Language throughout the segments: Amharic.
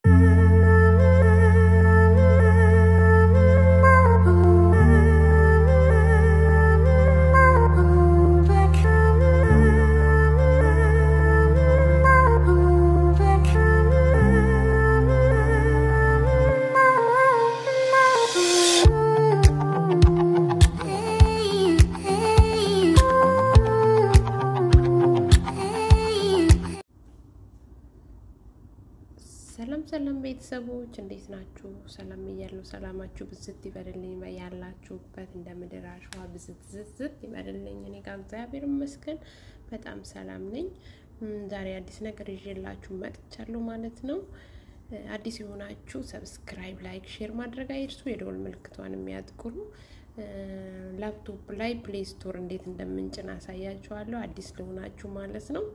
ሰላም ሰላም ቤተሰቦች እንዴት ናችሁ? ሰላም እያሉ ሰላማችሁ ብዝት ይበልልኝ። ያላችሁበት እንደ ምድር አሸዋ ብዝት ዝዝት ይበልልኝ። እኔ ጋር እግዚአብሔር ይመስገን በጣም ሰላም ነኝ። ዛሬ አዲስ ነገር ይዤላችሁ መጥቻለሁ ማለት ነው። አዲስ የሆናችሁ ሰብስክራይብ፣ ላይክ፣ ሼር ማድረግ አይርሱ። የደወል ምልክቷን የሚያጥቁሩ ላፕቶፕ ላይ ፕሌይ ስቶር እንዴት እንደምንጭን አሳያችኋለሁ። አዲስ ለሆናችሁ ማለት ነው።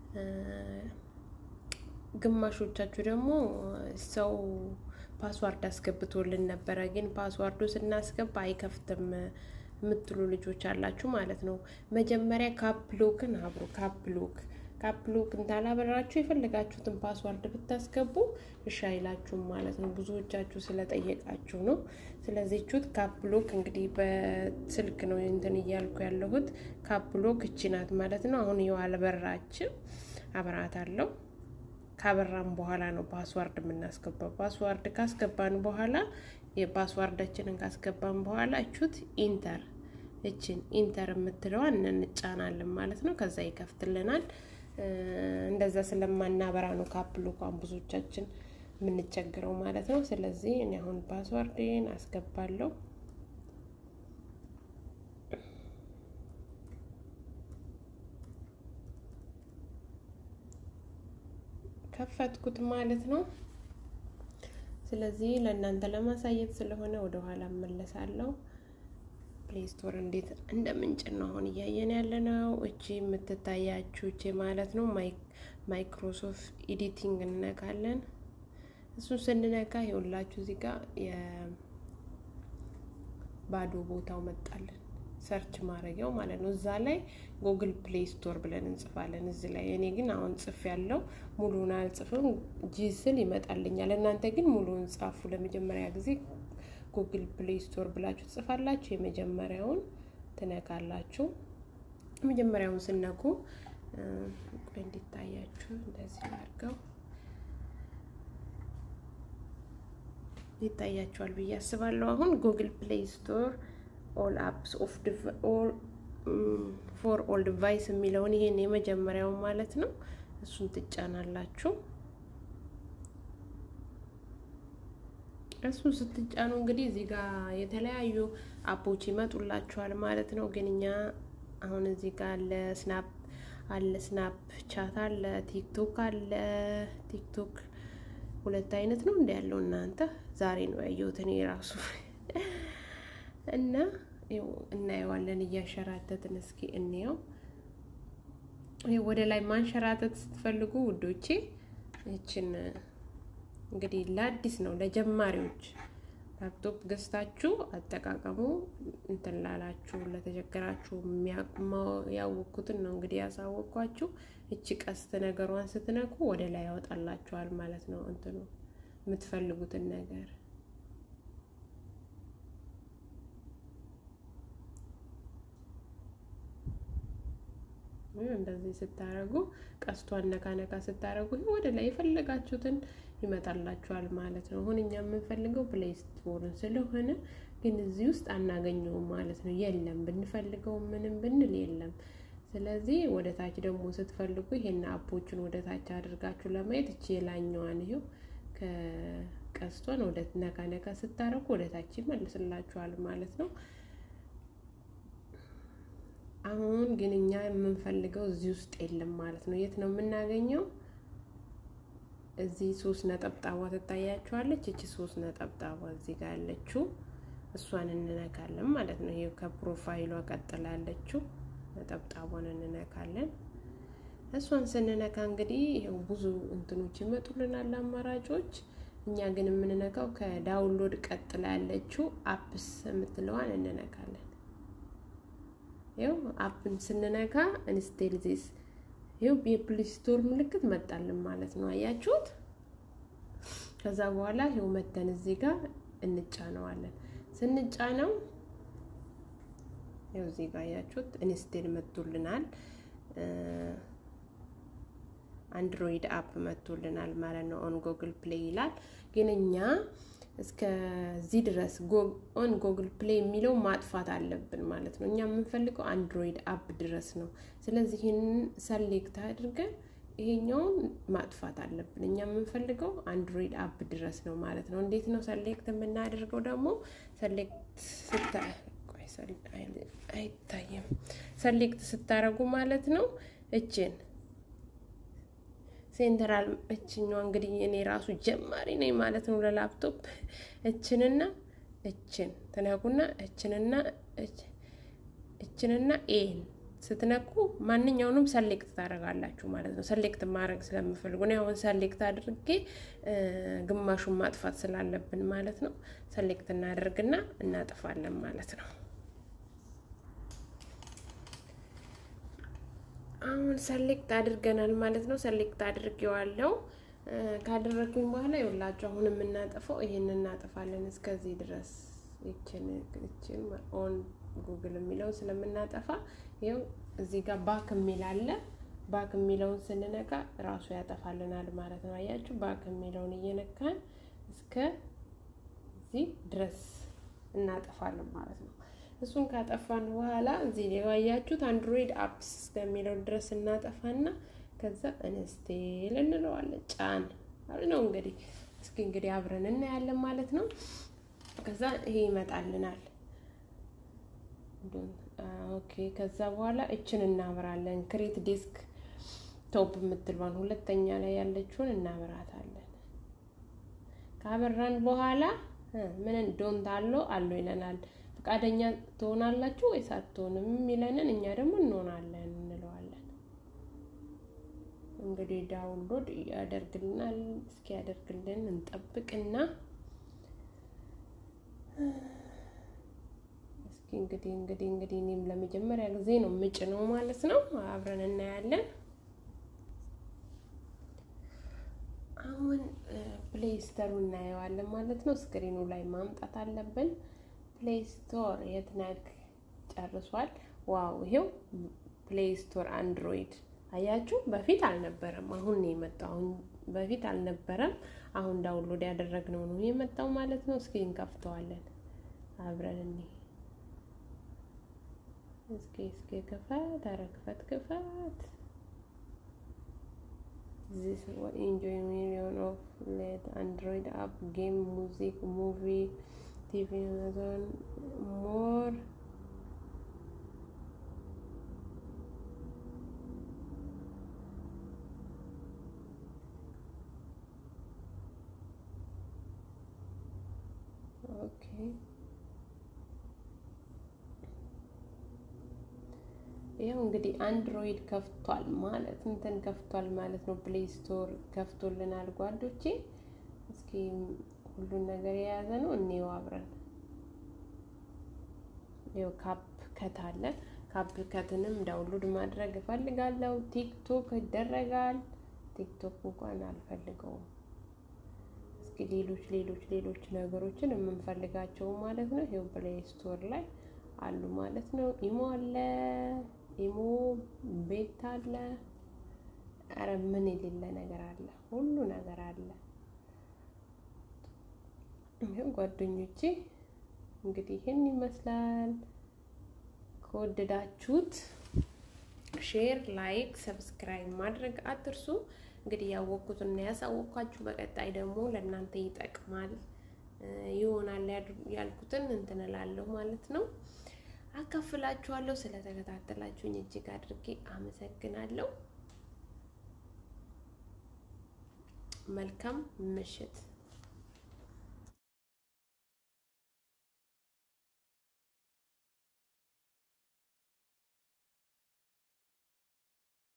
ግማሾቻችሁ ደግሞ ሰው ፓስዋርድ አስገብቶልን ነበረ፣ ግን ፓስዋርዱ ስናስገባ አይከፍትም የምትሉ ልጆች አላችሁ ማለት ነው። መጀመሪያ ካፕሎክን አብሮ ካፕሎክ ካፕሎክ እንዳላበራችሁ የፈለጋችሁትን ፓስዋርድ ብታስገቡ እሺ አይላችሁም ማለት ነው። ብዙዎቻችሁ ስለጠየቃችሁ ነው። ስለዚህ ቹት ካፕሎክ እንግዲህ በስልክ ነው እንትን እያልኩ ያለሁት። ካፕሎክ እቺ ናት ማለት ነው። አሁን ይኸው አልበራችም፣ አበራታለሁ ካበራም በኋላ ነው ፓስዋርድ የምናስገባው። ፓስዋርድ ካስገባን በኋላ የፓስዋርዳችንን ካስገባን በኋላ እቹት ኢንተር እችን ኢንተር የምትለዋን እንጫናለን ማለት ነው። ከዛ ይከፍትልናል። እንደዛ ስለማናበራ ነው ካፕሎኳን ብዙዎቻችን የምንቸግረው ማለት ነው። ስለዚህ እኔ አሁን ፓስዋርድን አስገባለሁ። ከፈትኩት ማለት ነው። ስለዚህ ለእናንተ ለማሳየት ስለሆነ ወደ ኋላ እመለሳለሁ። ፕሌይ ስቶር እንዴት እንደምንጭን ነው አሁን እያየን ያለ ነው። እቺ የምትታያችሁ እቺ ማለት ነው ማይክሮሶፍት ኤዲቲንግ እንነካለን። እሱን ስንነካ ይኸውላችሁ እዚህ ጋር የባዶ ቦታው መጣለን ሰርች ማድረጊያው ማለት ነው። እዛ ላይ ጉግል ፕሌይ ስቶር ብለን እንጽፋለን። እዚህ ላይ እኔ ግን አሁን ጽፍ ያለው ሙሉን አልጽፍም፣ ጂ ስል ይመጣልኛል። እናንተ ግን ሙሉን ጻፉ። ለመጀመሪያ ጊዜ ጉግል ፕሌይ ስቶር ብላችሁ ትጽፋላችሁ። የመጀመሪያውን ትነካላችሁ። የመጀመሪያውን ስነኩ ቆይ እንዲታያችሁ እንደዚህ አድርገው ይታያችኋል ብዬ አስባለሁ። አሁን ጉግል ፕሌይ ስቶር ኦል አፕስ ኦፍ ፎር ኦል ዲቫይስ የሚለውን ይሄን የመጀመሪያው ማለት ነው። እሱን ትጫናላችሁ። እሱን ስትጫኑ እንግዲህ እዚህ ጋር የተለያዩ አፖች ይመጡላችኋል ማለት ነው። ግን እኛ አሁን እዚህ ጋር አለ ስናፕ አለ ስናፕ ቻት አለ ቲክቶክ አለ ቲክቶክ ሁለት አይነት ነው እንደ ያለው እናንተ ዛሬ ነው ያየሁት እኔ ራሱ እና እናየዋለን እያሸራተትን እስኪ እንየው። ወደ ላይ ማንሸራተት ስትፈልጉ ውዶቼ ይችን እንግዲህ ለአዲስ ነው ለጀማሪዎች ላፕቶፕ ገዝታችሁ አጠቃቀሙ እንትን ላላችሁ ለተቸገራችሁ ያወቅኩትን ነው እንግዲህ ያሳወቅኳችሁ። እቺ ቀስት ነገሯን ስትነኩ ወደ ላይ ያወጣላችኋል ማለት ነው እንትኑ የምትፈልጉትን ነገር እንደዚህ ስታረጉ ቀስቷን ነካ ነካ ስታረጉ ወደ ላይ የፈለጋችሁትን ይመጣላችኋል ማለት ነው። አሁን እኛ የምንፈልገው ፕሌይ ስቶርን ስለሆነ ግን እዚህ ውስጥ አናገኘውም ማለት ነው። የለም ብንፈልገው ምንም ብንል የለም። ስለዚህ ወደ ታች ደግሞ ስትፈልጉ ይሄን አፖችን ወደ ታች አድርጋችሁ ለማየት እቺ የላኛዋን ይሄው ከቀስቷን ወደ ነካ ነካ ስታረጉ ወደ ታች ይመልስላችኋል ማለት ነው። አሁን ግን እኛ የምንፈልገው እዚህ ውስጥ የለም ማለት ነው። የት ነው የምናገኘው? እዚህ ሶስት ነጠብጣቧ ትታያችኋለች። እቺ ሶስት ነጠብጣቧ እዚህ ጋር ያለችው እሷን እንነካለን ማለት ነው። ይሄው ከፕሮፋይሏ ቀጥላ ያለችው ነጠብጣቧን እንነካለን። እሷን ስንነካ እንግዲህ ይኸው ብዙ እንትኖች ይመጡልናል አማራጮች። እኛ ግን የምንነካው ከዳውንሎድ ቀጥላ ያለችው አፕስ የምትለዋን እንነካለን። ይኸው አፕን ስንነካ ኢንስቴል ዚስ ይኸው የፕሌይ ስቶር ምልክት መጣልን ማለት ነው። አያችሁት? ከዛ በኋላ ይኸው መተን እዚህ ጋር እንጫነዋለን። ስንጫነው ይኸው እዚህ ጋር ያችሁት ኢንስቴል መጥቶልናል። አንድሮይድ አፕ መጥቶልናል ማለት ነው። ኦን ጎግል ፕሌይ ይላል። ግን እኛ እስከዚህ ድረስ ኦን ጎግል ፕሌይ የሚለው ማጥፋት አለብን ማለት ነው። እኛ የምንፈልገው አንድሮይድ አፕ ድረስ ነው። ስለዚህ ይህንን ሰሌክት አድርገን ይሄኛውን ማጥፋት አለብን። እኛ የምንፈልገው አንድሮይድ አፕ ድረስ ነው ማለት ነው። እንዴት ነው ሰሌክት የምናደርገው? ደግሞ ሰሌክት ስታ አይታይም። ሰሌክት ስታደርጉ ማለት ነው እችን ሴንትራል እችኛዋ እንግዲህ እኔ ራሱ ጀማሪ ነኝ ማለት ነው ለላፕቶፕ እችንና እችን ትነኩና እችንና እችንና ኤን ስትነኩ ማንኛውንም ሰሌክት ታደርጋላችሁ ማለት ነው። ሰሌክት ማድረግ ስለምፈልጉ እኔ አሁን ሰሌክት አድርጌ ግማሹን ማጥፋት ስላለብን ማለት ነው ሰሌክት እናደርግና እናጥፋለን ማለት ነው። አሁን ሰሌክት አድርገናል ማለት ነው። ሰሌክት አድርጌዋለሁ። ካደረግኩኝ በኋላ ይኸውላችሁ አሁን የምናጠፋው ይሄን እናጠፋለን እስከዚህ ድረስ ይችን ይችን ኦን ጉግል የሚለውን ስለምናጠፋ ይኸው እዚህ ጋር ባክ የሚል አለ። ባክ የሚለውን ስንነካ ራሱ ያጠፋልናል ማለት ነው። አያችሁ ባክ የሚለውን እየነካን እስከ እዚህ ድረስ እናጠፋለን ማለት ነው። እሱን ካጠፋን በኋላ እዚህ ላይ ያያችሁት አንድሮይድ አፕስ እስከሚለው ድረስ እናጠፋና ከዛ እንስቴል እንለዋለን። ጫን ነው እንግዲህ እስኪ እንግዲህ አብረን እናያለን ማለት ነው። ከዛ ይሄ ይመጣልናል። ኦኬ ከዛ በኋላ እችን እናብራለን። ክሬት ዲስክ ቶፕ የምትሏን ሁለተኛ ላይ ያለችውን እናብራታለን። ካበራን በኋላ ምን ዶንት አለው አለው ይለናል። ፈቃደኛ ትሆናላችሁ ወይስ አትሆንም የሚለንን እኛ ደግሞ እንሆናለን እንለዋለን። እንግዲህ ዳውንሎድ ያደርግልናል። እስኪ ያደርግልን እንጠብቅና እስኪ እንግዲህ እንግዲህ እንግዲህ እኔም ለመጀመሪያ ጊዜ ነው ምጭ ነው ማለት ነው። አብረን እናያለን። አሁን ፕሌይ ስቶሩ እናየዋለን ማለት ነው። ስክሪኑ ላይ ማምጣት አለብን። ፕሌይ ስቶር የትናግ ጨርሷል። ዋው ይሄው ፕሌይ ስቶር አንድሮይድ አያችሁ። በፊት አልነበረም፣ አሁን ነው የመጣው። አሁን በፊት አልነበረም፣ አሁን ዳውንሎድ ያደረግነው ነው የመጣው ማለት ነው። እስኪ እንከፍተዋለን አብረን እኔ እስኪ እስኪ ክፈት፣ ኧረ ክፈት ክፈት። ዚስ ኢንጆይ ሚሊዮን ኦፍ ሌት አንድሮይድ አፕ ጌም ሙዚክ ሙቪ ቲቪ አማዞን ሞር ኦኬ ይኸው እንግዲህ አንድሮይድ ከፍቷል ማለት እንትን ከፍቷል ማለት ነው። ፕሌይ ስቶር ከፍቶልናል ጓዶቼ። እስኪ ሁሉን ነገር የያዘ ነው እኔው አብረን ይኸው ካፕ ከት አለ። ካፕ ከትንም ዳውንሎድ ማድረግ እፈልጋለሁ። ቲክቶክ ይደረጋል። ቲክቶክ እንኳን አልፈልገውም። እስኪ ሌሎች ሌሎች ሌሎች ነገሮችን የምንፈልጋቸው ማለት ነው ይኸው ፕሌይ ስቶር ላይ አሉ ማለት ነው። ኢሞ አለ፣ ኢሞ ቤት አለ። ኧረ ምን የሌለ ነገር አለ? ሁሉ ነገር አለ። ይኸው ጓደኞቼ እንግዲህ ይህን ይመስላል። ከወደዳችሁት ሼር፣ ላይክ፣ ሰብስክራይብ ማድረግ አትርሱ። እንግዲህ ያወቅኩትና ያሳወቅኳችሁ በቀጣይ ደግሞ ለእናንተ ይጠቅማል ይሆናል ያልኩትን እንትን እላለሁ ማለት ነው። አካፍላችኋለሁ። ስለተከታተላችሁኝ እጅግ አድርጌ አመሰግናለሁ። መልካም ምሽት